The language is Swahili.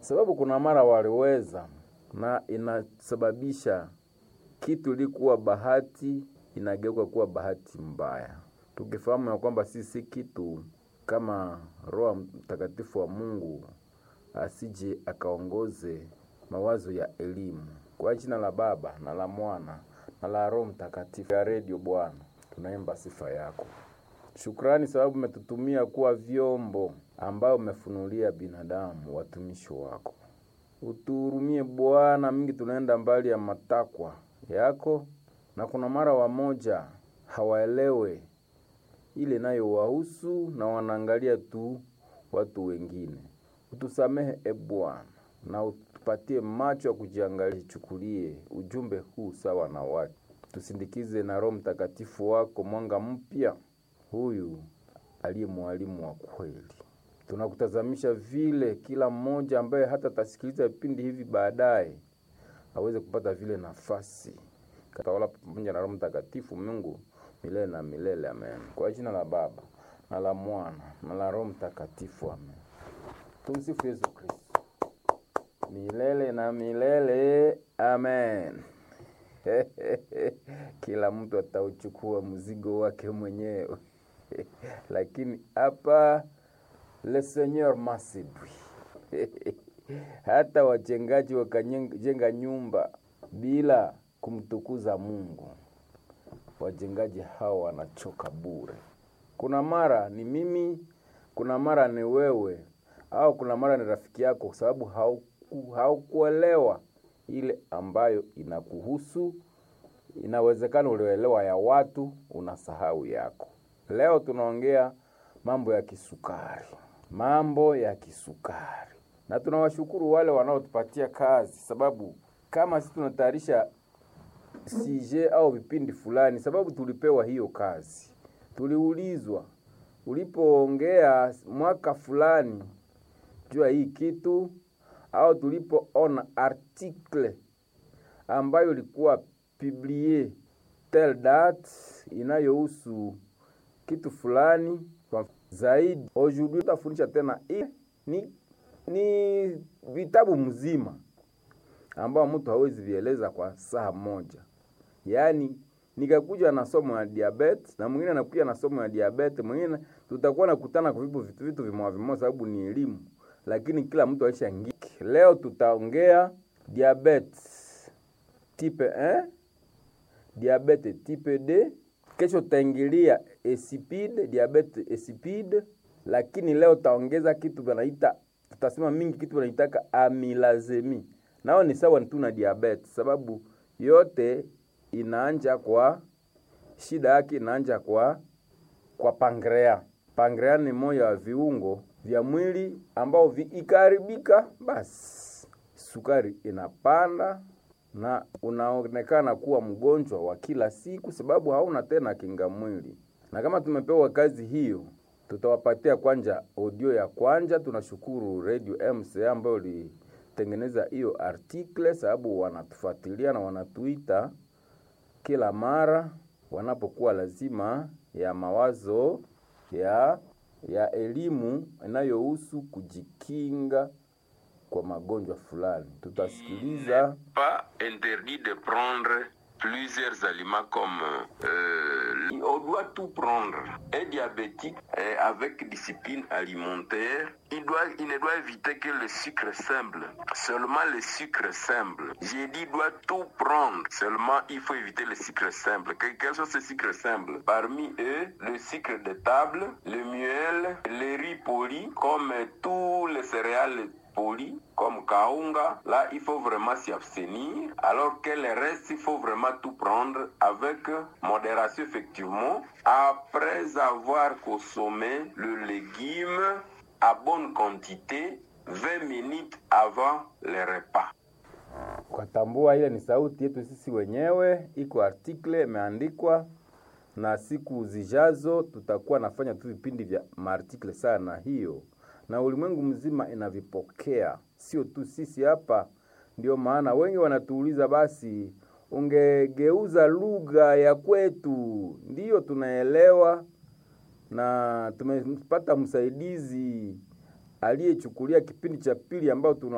sababu kuna mara waliweza, na inasababisha kitu ilikuwa bahati inageuka kuwa bahati mbaya, tukifahamu ya kwamba sisi kitu kama Roho Mtakatifu wa Mungu asije akaongoze mawazo ya elimu. Kwa jina la Baba na la Mwana na la Roho Mtakatifu ya redio, Bwana tunaimba sifa yako. Shukrani sababu umetutumia kuwa vyombo ambayo umefunulia binadamu watumishi wako. Utuhurumie Bwana, mingi tunaenda mbali ya matakwa yako, na kuna mara wamoja hawaelewe ile nayo wahusu na wanaangalia tu watu wengine. Utusamehe e Bwana, na utupatie macho ya kujiangalia, chukulie ujumbe huu sawa na watu, tusindikize na Roho Mtakatifu wako mwanga mpya, huyu aliye mwalimu wa kweli. Tunakutazamisha vile kila mmoja ambaye hata tasikiliza vipindi hivi baadaye aweze kupata vile nafasi katawala pamoja na Roho Mtakatifu Mungu milele na milele, amen. Kwa jina la Baba na la Mwana na la Roho Mtakatifu, amen. Tumsifu Yesu Kristo milele na milele, amen. Kila mtu atauchukua mzigo wake mwenyewe lakini hapa le Seigneur masidwi hata wajengaji wakajenga nyumba bila kumtukuza Mungu, wajengaji hao wanachoka bure. Kuna mara ni mimi, kuna mara ni wewe, au kuna mara ni rafiki yako, kwa sababu hauku, haukuelewa ile ambayo inakuhusu. Inawezekana ulioelewa ya watu, unasahau yako. Leo tunaongea mambo ya kisukari, mambo ya kisukari, na tunawashukuru wale wanaotupatia kazi, sababu kama sisi tunatayarisha sije au vipindi fulani, sababu tulipewa hiyo kazi, tuliulizwa ulipoongea mwaka fulani jua hii kitu, au tulipoona article ambayo ilikuwa publie tel date inayohusu kitu fulani zaidi. Aujourd'hui tutafundisha tena hii ni, ni vitabu mzima ambao mtu hawezi vieleza kwa saa moja. Yaani nikakuja na somo ya diabetes na mwingine anakuja na somo ya diabetes, mwingine tutakuwa nakutana kwa vitu vitu vitu vimoja vimoja, sababu ni elimu, lakini kila mtu aisha ngiki. Leo tutaongea diabetes type 1, diabetes type D, kesho tutaingilia insipide, diabetes insipide, lakini leo taongeza kitu wanaita tutasema mingi kitu wanaitaka amilazemi nao ni sawa tu na diabetes, sababu yote inaanja kwa shida yake inaanja kwa kwa pankrea. Pankrea ni moja wa viungo vya mwili ambao vikiharibika, basi sukari inapanda na unaonekana kuwa mgonjwa wa kila siku, sababu hauna tena kinga mwili. Na kama tumepewa kazi hiyo, tutawapatia kwanja audio ya kwanja. Tunashukuru Radio MCA ambayo li tengeneza hiyo article sababu wanatufuatilia na wanatuita kila mara wanapokuwa lazima ya mawazo ya ya elimu inayohusu kujikinga kwa magonjwa fulani. Tutasikiliza pas interdit de prendre plusieurs aliments comme euh, on doit tout prendre. Un diabétique euh, avec discipline alimentaire, il, doit, il ne doit éviter que le sucre simple. Seulement le sucre simple. J'ai dit il doit tout prendre. Seulement il faut éviter le sucre simple. Que- Quels sont ces sucres simples Parmi eux, le sucre de table, le miel, le riz poli, comme tous les céréales poli comme kaunga, là il faut vraiment s'y abstenir, alors que le reste il faut vraiment tout prendre avec modération effectivement, après avoir consommé le légume à bonne quantité 20 minutes avant le repas. Ukatambua ile ni sauti yetu sisi wenyewe, iko article imeandikwa, na siku zijazo tutakuwa nafanya tu vipindi vya maartikle sana hiyo, na ulimwengu mzima inavipokea, sio tu sisi hapa. Ndio maana wengi wanatuuliza, basi ungegeuza lugha ya kwetu. Ndiyo tunaelewa, na tumepata msaidizi aliyechukulia kipindi cha pili ambao tuna